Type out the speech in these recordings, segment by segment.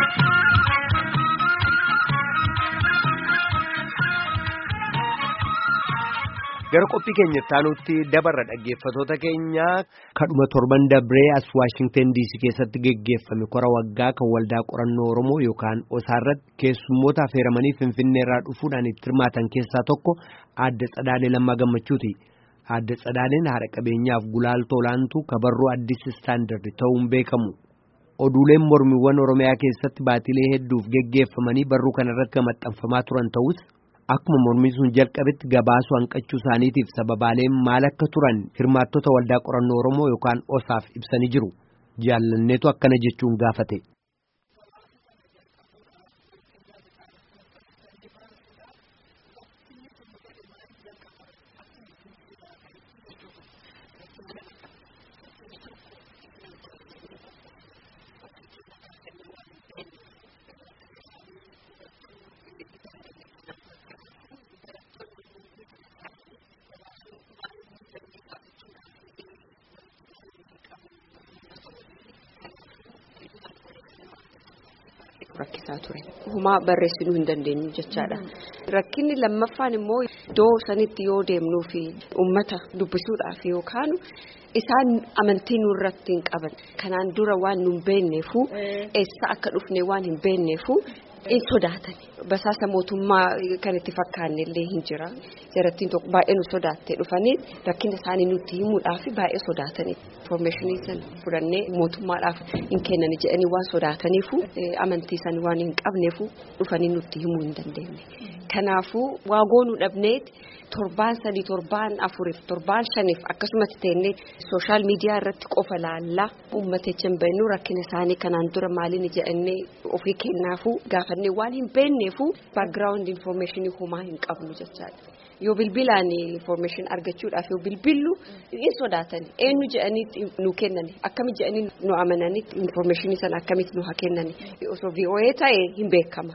Gara qophii keenya taanutti dabarra dhaggeeffatoota keenya kadhuma torban dabree as Waashingten DC keessatti geggeeffame kora waggaa kan waldaa qorannoo Oromoo yookaan osaarratti keessummoota affeeramanii Finfinneerraa dhufuudhaan itti hirmaatan keessaa tokko aadde Tsadaalee Lammaa Gammachuuti. Aadde Tsadaaleen haadha qabeenyaaf gulaaltoo olaantuu kabarroo addis istaandardi ta'uun beekamu. Oduuleen mormiiwwan Oromiyaa keessatti baatilee hedduuf geggeeffamanii barruu kanarratti kan maxxanfamaa turan ta'us. Akkuma mormii sun jalqabetti gabaasuu hanqachuu isaaniitiif sababaaleen maal akka turan hirmaattota waldaa qorannoo Oromoo yookaan osaaf ibsanii jiru. Jaalanneetu akkana jechuun gaafate. rakkisaa ture humaa barreessinuu hin dandeenyu jechaadha rakkinni lammaffaan immoo iddoo sanitti yoo deemnuu fi ummata dubbisuudhaaf yookaan isaan amantii nurratti hin qaban kanaan dura waan nu hin beekneefu eessa akka dhufne waan hin beekneefu in sodaatan basaasa mootummaa kan itti fakkaanne illee hin jira jarattiin tokko baay'ee nu sodaattee dhufanii rakkina isaanii nutti himuudhaaf baay'ee sodaatanii informationii san fudhannee mootummaadhaaf hin kennani jedhanii waan sodaataniifu amantii san waan hin qabneefu dhufanii nutti himuu hin dandeenye kanaafuu waagoo nu dhabneet torbaan sadii torbaan afuriif torbaan shaniif akkasumas teennee sooshaal miidiyaa irratti qofa laallaa uummatecha hin beeknu rakkina isaanii kanaan dura maaliin jedhannee ofii kennaafuu gaafannee waan hin beekneefu baakgiraawundi infoormeeshinii homaa hin qabnu jechaadha. yoo bilbilaan information argachuudhaaf yoo bilbillu in sodaatan eenyu jedhanii nu kennani akkami jedhanii nu amananii information sana akkamitti nu haa kennani osoo VOA ta'e hin beekama.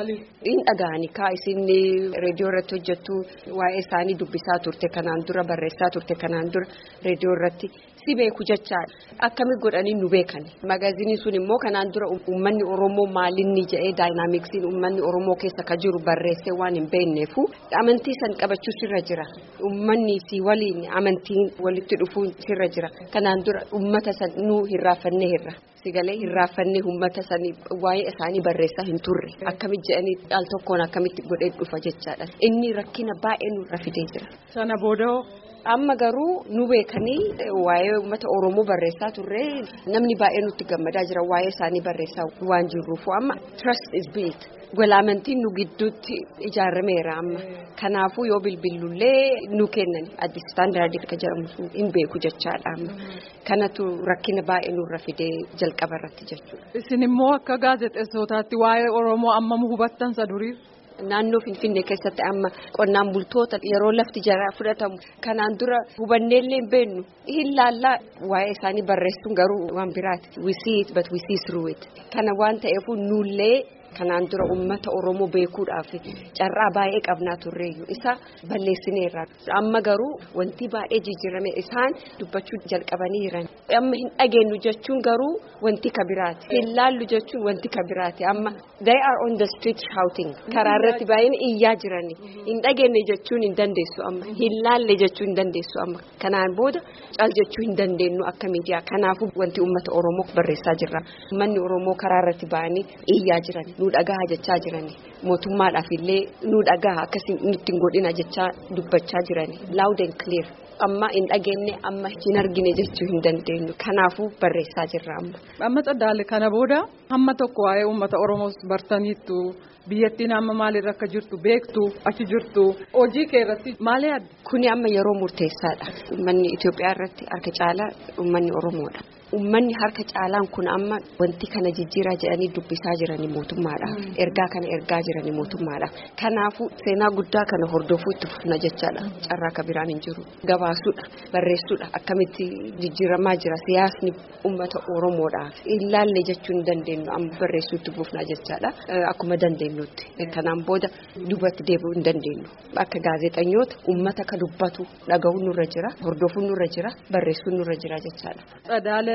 in dhaga'ani kaa isin reediyoo irratti hojjettu waa'ee isaanii dubbisaa turte kanaan dura barreessaa turte kanaan dura reediyoo irratti si beeku jechaadha akkami godhanii nu beekani magaaziniin sun immoo kanaan dura uummanni oromoo maalinni jedhee daayinaamiksiin uummanni oromoo keessa ka jiru barreessee waan hin beekneefu amantii san qabachuu sirra jira uummanni si waliin amantiin walitti dhufuu sirra jira kanaan dura uummata san nu hirraafannee hirra. sigalee hirraafannee uummata sanii waa'ee isaanii barreessaa hin turre akkamitti jedhanii al tokkoon akkamitti godhee dhufa jechaadha inni rakkina baay'ee nurra fidee jira. Sana booda'oo. Amma garuu nu beekanii waa'ee uummata Oromoo barreessaa turre namni baay'ee nutti gammadaa jira waa'ee isaanii barreessaa waan jirruufu amma trust is built. Walaamantiin nu gidduutti ijaarameera amma kanaafuu yoo bilbillullee nu kennan addi istaandaardii akka jedhamu hin beeku jechaadha amma kanatu rakkina baay'ee nurra fidee jalqaba irratti jechuudha. Isin immoo akka gaazexeessootaatti waa'ee Oromoo ammam hubattan sa durii. Naannoo Finfinnee keessatti amma qonnaan bultoota yeroo lafti jara fudhatamu kanaan dura hubanneellee hin beeknu hin laallaa waa'ee isaanii barreessuun garuu waan biraati we see it but we see through it kana waan ta'eefu nullee kanaan dura uummata Oromoo beekuudhaaf carraa baay'ee qabnaa turreeyyu isa balleessineerra amma garuu wanti baay'ee jijjiirame isaan dubbachuu jalqabanii jiran amma hin dhageenyu jechuun garuu wanti ka biraati hin laallu jechuun wanti ka biraati amma they are on the street shouting karaa irratti baay'een iyyaa jirani hin dhageenye jechuun hin dandeessu amma hin laalle jechuun hin dandeessu amma kanaan booda caal jechuu hin dandeenyu akka miidiyaa kanaafuu wanti uummata Oromoo barreessaa jirra uummanni Oromoo karaa irratti ba'anii iyyaa jiran. nu dhagaha jechaa jirani mootummaadhaaf illee nu dhagaha akkasii nutti hin godhina jechaa dubbachaa jirani loud and clear amma hin dhageenye amma hin argine jechuu hin dandeenyu kanaafuu barreessaa jirra amma. Amma Tsadaalee kana booda hamma tokko waa'ee uummata Oromoos bartaniittu biyyattiin amma maalirra akka jirtu beektu achi jirtu hojii kee irratti maal yaaddu. Kuni amma yeroo murteessaadha uummanni Itoophiyaa irratti harka caalaa uummanni Oromoodha. Uummanni harka caalaan kun amma wanti kana jijjiiraa jedhanii dubbisaa jiranii mootummaadha. Ergaa kana ergaa jiranii mootummaadha. Kanaafuu seenaa guddaa kana hordofuu itti fufna jechaadha. Carraa akka biraan hin jiru. Gabaasuudha, barreessuudha. Akkamitti jijjiiramaa jira siyaasni uummata Oromoodhaaf. Ilaalle jechuun hin dandeenyu amma barreessuu itti fufna jechaadha. Akkuma dandeenyutti. Kanaan booda duubatti deebi'uu hin dandeenyu. Akka gaazexeessitoota uummata ka dubbatu dhaga'uun nurra jira. Hordofuun nurra jira. Barreessuun nurra jira jechaadha.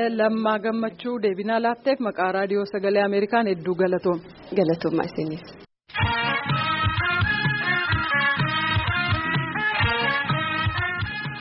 lammaa gammachuu deebinaa laatteef maqaa raadiyoo sagalee Ameerikaan hedduu galatoom. Galatoomaa isinis.